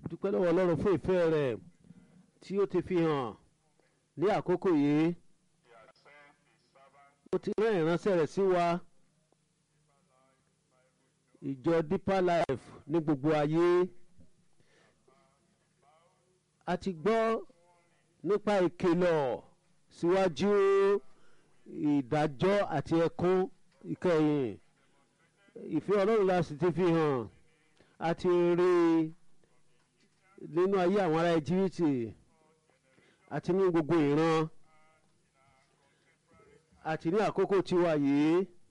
dúpẹ́ lọ́wọ́ ọlọ́run fún ìfẹ́ rẹ̀ tí ó ti fi hàn ní àkókò yìí He has sent his servant ó ti rán ìránṣẹ́ rẹ̀ sí wa ìjọ deeper life ní gbogbo ayé a ti gbọ́ nípa ìkìlọ̀ síwájú ìdájọ́ àti ẹkún ìkẹyìn ìfẹ́ ọlọ́run la sì ti fi hàn a ti rí i nínú ayé àwọn ará íjíbítì àti ní gbogbo ìran àti ní àkókò tiwa yìí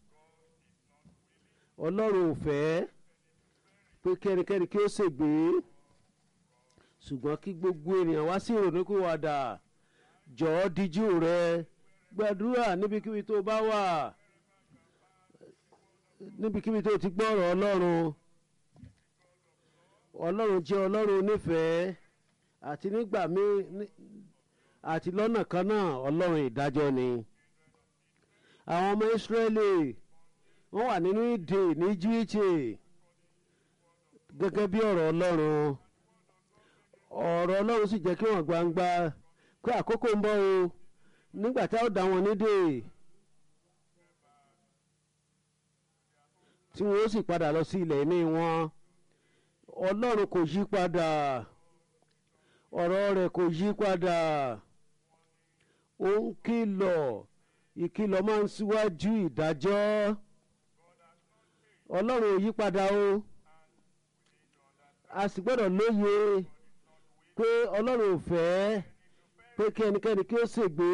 ọlọ́run ò fẹ́ pé kẹ́nikẹ́ni kí ó ṣègbé ṣùgbọ́n kí gbogbo ènìyàn wá sí ìrònúkúwàdà jọ̀ọ́ díjú rẹ gbàdúrà níbikíbi tó bá wà níbikíbi tó ti gbọ́ ọ̀rọ̀ ọlọ́run ọlọ́run jẹ́ ọlọ́run onífẹ̀ẹ́ àti nígbà míì ní- àti lọ́nà kan náà ọlọ́run ìdájọ́ ni àwọn ọmọ ìsírẹ́lì wọ́n wà nínú ìdè ní jíìtì gẹ́gẹ́ bí ọ̀rọ̀ ọlọ́run ọ̀rọ̀ ọlọ́run sì jẹ́ kí wọ́n gbangba pé àkókò ń bọ̀ o nígbà tá ó dá wọn nídè tí wọ́n ó sì padà lọ sí ilẹ̀ ìní wọn ọlọ́run kò yí padà ọ̀rọ̀ rẹ̀ kò yí padà ó ń kìlọ̀ ìkìlọ̀ máa ń síwájú ìdájọ́ ọlọ́run ò yí padà o a sì gbọ́dọ̀ lóye pé ọlọ́run ò fẹ́ pé kí ẹnikẹ́ni kí ó ṣègbé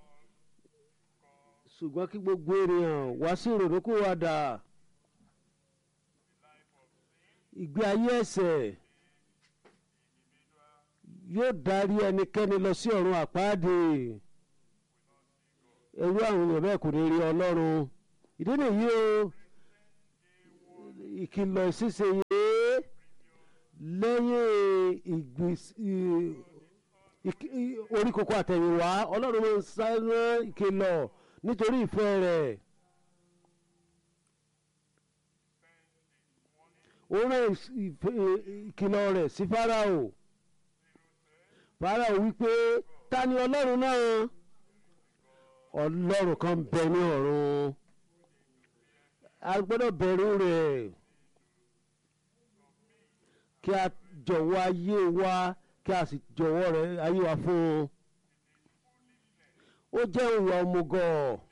ṣùgbọ́n kí gbogbo ènìyàn wá sí ìrònúkúwàdà ìgbé ayé ẹ̀ṣẹ̀ yóò darí ẹnikẹ́ni lọ sí ọ̀run àpáàdé ẹrú àwọn èèyàn bẹ́ẹ̀ kò ní rí ọlọ́run ìdí nìyí o ìkìlọ̀ ṣíṣe yìí lẹ́yìn ìgbés- ì- ìk- ì- orí kókó àtẹ̀yìnwá ọlọ́run ló ń sáré ìkìlọ̀ nítorí ìfẹ́ rẹ̀ ó rán ìs- ìf- ì- ìkìlọ̀ rẹ̀ sí fáráò fáráò wípé ta ni ọlọ́run náà ọlọ́run kan ń bẹ ní ọ̀run a gbọ́dọ̀ bẹ̀rù rẹ̀ kí a jọ̀wọ́ ayé wa kí a sì jọ̀wọ́ rẹ̀ ayé wa fún un ó jẹ́ ìwà òmùgọ̀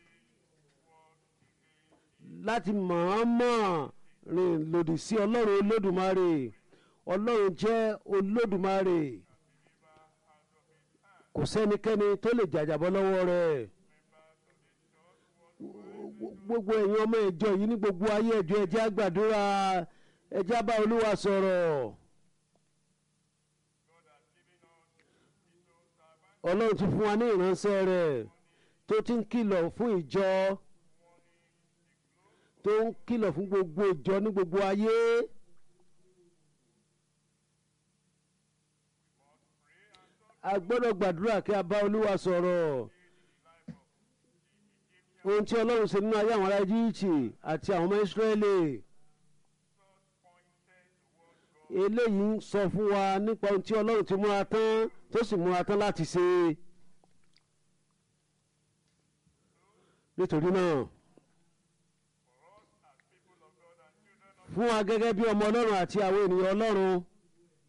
láti mọ̀ọ́mọ̀ rìn lòdì sí ọlọ́run olódùmarè ọlọ́run jẹ́ olódùmarè kò sẹ́nikẹ́ni tó lè jàjàbọ́ lọ́wọ́ rẹ̀ gbogbo ẹ̀yin ọmọ ìjọ yìí ní gbogbo ayé ẹ̀jọ̀ ẹ̀jẹ̀ àgbàdúrà ẹ̀jẹ̀ bá olúwa sọ̀rọ̀ ọlọ́run ti fún wa ní ìránṣẹ́ rẹ̀ tó ti ń kìlọ̀ fún ìjọ tó ń kìlọ̀ fún gbogbo ìjọ ní gbogbo ayé. a gbọ́dọ̀ gbàdúrà kí a bá olúwa sọ̀rọ̀ ohun tí ọlọ́run ṣe nínú ayé àwọn ará Íjíbítì àti àwọn ọmọ Ísírẹ́lì eléyìí ń sọ fún wa nípa ohun tí ọlọ́run ti múra tán tó sì múra tán láti ṣe nítorí náà fún wa gẹ́gẹ́ bí ọmọ ọlọ́run àti àwọn ènìyàn ọlọ́run